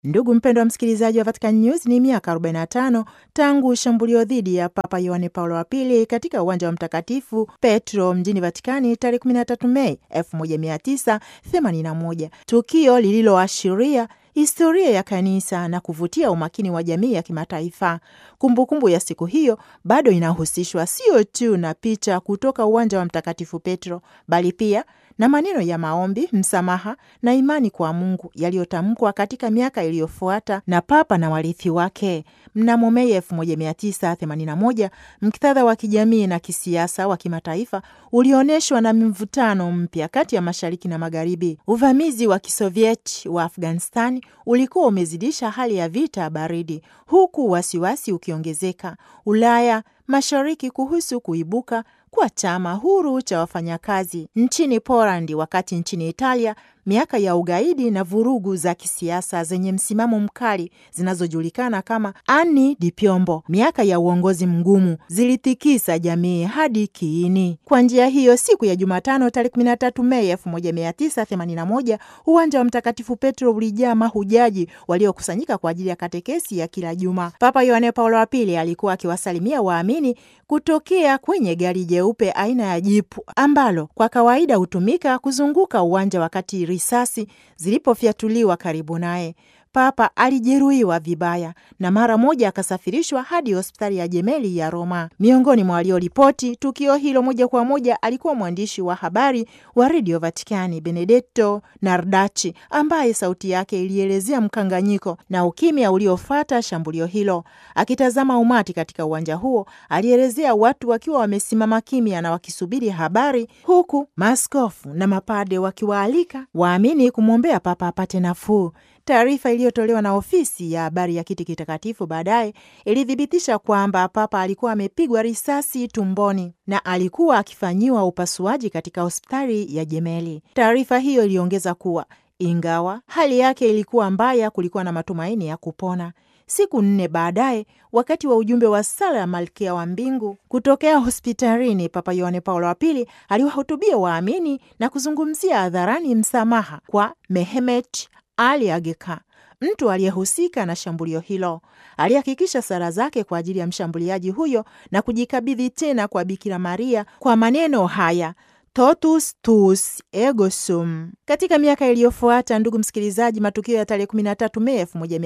Ndugu mpendwa msikilizaji wa Vatican News, ni miaka 45 tangu shambulio dhidi ya Papa Yohane Paulo wa Pili katika uwanja wa Mtakatifu Petro mjini Vatikani tarehe 13 Mei 1981, tukio lililoashiria historia ya kanisa na kuvutia umakini wa jamii ya kimataifa. Kumbukumbu ya siku hiyo bado inahusishwa sio tu na picha kutoka uwanja wa Mtakatifu Petro, bali pia na maneno ya maombi, msamaha na imani kwa Mungu yaliyotamkwa katika miaka iliyofuata na Papa na warithi wake. Mnamo Mei 1981 mktadha wa kijamii na kisiasa wa kimataifa ulionyeshwa na mvutano mpya kati ya mashariki na magharibi. Uvamizi wa kisovieti wa Afghanistani ulikuwa umezidisha hali ya vita baridi, huku wasiwasi ukiongezeka Ulaya mashariki kuhusu kuibuka kwa chama huru cha wafanyakazi nchini Polandi, wakati nchini Italia miaka ya ugaidi na vurugu za kisiasa zenye msimamo mkali zinazojulikana kama Anni di Piombo, miaka ya uongozi mgumu, zilitikisa jamii hadi kiini. Kwa njia hiyo, siku ya Jumatano tarehe 13 Mei 1981 uwanja wa Mtakatifu Petro ulijaa mahujaji waliokusanyika kwa ajili ya katekesi ya kila juma. Papa Yohane Paulo wa Pili alikuwa akiwasalimia waamini kutokea kwenye gari jeupe aina ya jipu ambalo kwa kawaida hutumika kuzunguka uwanja wakati risasi zilipofyatuliwa karibu naye. Papa alijeruhiwa vibaya na mara moja akasafirishwa hadi hospitali ya Jemeli ya Roma. Miongoni mwa walioripoti tukio hilo moja kwa moja alikuwa mwandishi wa habari wa redio Vatikani Benedetto Nardachi, ambaye sauti yake ilielezea mkanganyiko na ukimya uliofuata shambulio hilo. Akitazama umati katika uwanja huo, alielezea watu wakiwa wamesimama kimya na wakisubiri habari, huku maaskofu na mapade wakiwaalika waamini kumwombea Papa apate nafuu. Taarifa iliyotolewa na ofisi ya habari ya kiti kitakatifu baadaye ilithibitisha kwamba Papa alikuwa amepigwa risasi tumboni na alikuwa akifanyiwa upasuaji katika hospitali ya Jemeli. Taarifa hiyo iliongeza kuwa ingawa hali yake ilikuwa mbaya, kulikuwa na matumaini ya kupona. Siku nne baadaye, wakati wa ujumbe wa sala ya Malkia wa Mbingu kutokea hospitalini, Papa Yohane Paulo wa Pili aliwahutubia waamini na kuzungumzia hadharani msamaha kwa Mehmet Ali Ageka, mtu aliyehusika na shambulio hilo. Alihakikisha sala zake kwa ajili ya mshambuliaji huyo na kujikabidhi tena kwa Bikira Maria kwa maneno haya totus tuus ego sum. Katika miaka iliyofuata, ndugu msikilizaji, matukio ya tarehe 13 Mei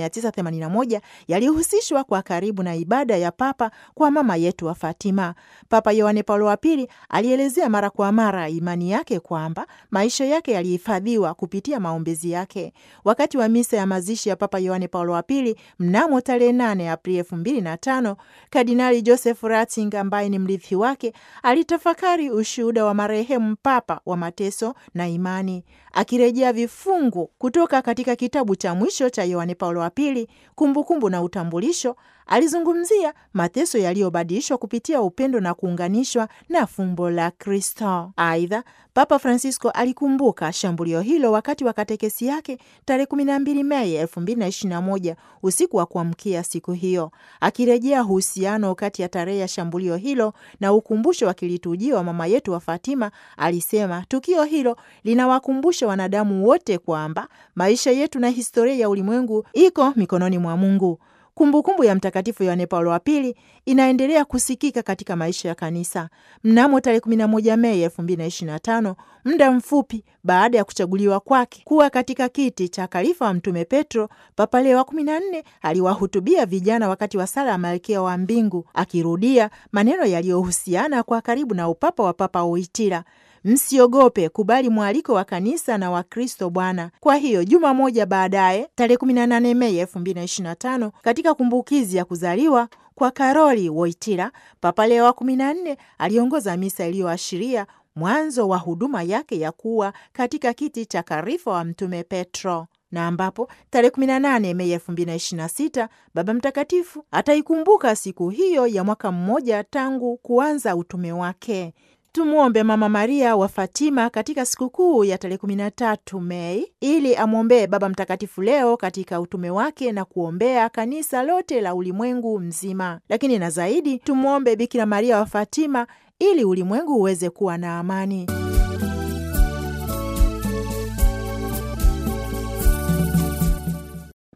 1981 yalihusishwa kwa karibu na ibada ya Papa kwa mama yetu wa Fatima. Papa Yohane Paulo wa Pili alielezea mara kwa mara imani yake kwamba maisha yake yalihifadhiwa kupitia maombezi yake. Wakati wa misa ya mazishi ya Papa Yohane Paulo wa Pili mnamo tarehe 8 Aprili 2005, Kardinali Joseph Ratzinger ambaye ni mrithi wake alitafakari ushuhuda wa marehemu mpapa wa mateso na imani, akirejea vifungu kutoka katika kitabu cha mwisho cha Yohane Paulo wa Pili, Kumbukumbu na Utambulisho. Alizungumzia mateso yaliyobadilishwa kupitia upendo na kuunganishwa na fumbo la Kristo. Aidha, Papa Francisco alikumbuka shambulio hilo wakati wa katekesi yake tarehe 12 Mei 2021 usiku wa kuamkia siku hiyo, akirejea uhusiano kati ya tarehe ya shambulio hilo na ukumbusho wa kiliturujia wa mama yetu wa Fatima. Alisema tukio hilo linawakumbusha wanadamu wote kwamba maisha yetu na historia ya ulimwengu iko mikononi mwa Mungu. Kumbukumbu ya Mtakatifu Yohane Paulo wa Pili inaendelea kusikika katika maisha ya kanisa. Mnamo tarehe 11 Mei 2025, muda mfupi baada ya kuchaguliwa kwake kuwa katika kiti cha khalifa wa Mtume Petro, Papa Leo wa 14 aliwahutubia vijana wakati wa sala ya Malkia wa Mbingu, akirudia maneno yaliyohusiana kwa karibu na upapa wa Papa Wojtyla: Msiogope, kubali mwaliko wa kanisa na wa Kristo Bwana. Kwa hiyo juma moja baadaye, tarehe 18 Mei 2025, katika kumbukizi ya kuzaliwa kwa Karoli Wojtyla, Papa Leo wa 14 aliongoza misa iliyoashiria mwanzo wa huduma yake ya kuwa katika kiti cha khalifa wa Mtume Petro na ambapo tarehe 18 Mei 2026 Baba Mtakatifu ataikumbuka siku hiyo ya mwaka mmoja tangu kuanza utume wake. Tumwombe Mama Maria wa Fatima katika sikukuu ya tarehe 13 Mei ili amwombee Baba Mtakatifu Leo katika utume wake na kuombea kanisa lote la ulimwengu mzima. Lakini na zaidi, tumwombe Bikira Maria wa Fatima ili ulimwengu uweze kuwa na amani.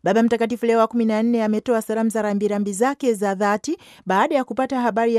Baba Mtakatifu Leo wa kumi na nne ametoa salamu za rambirambi zake za dhati baada ya kupata habari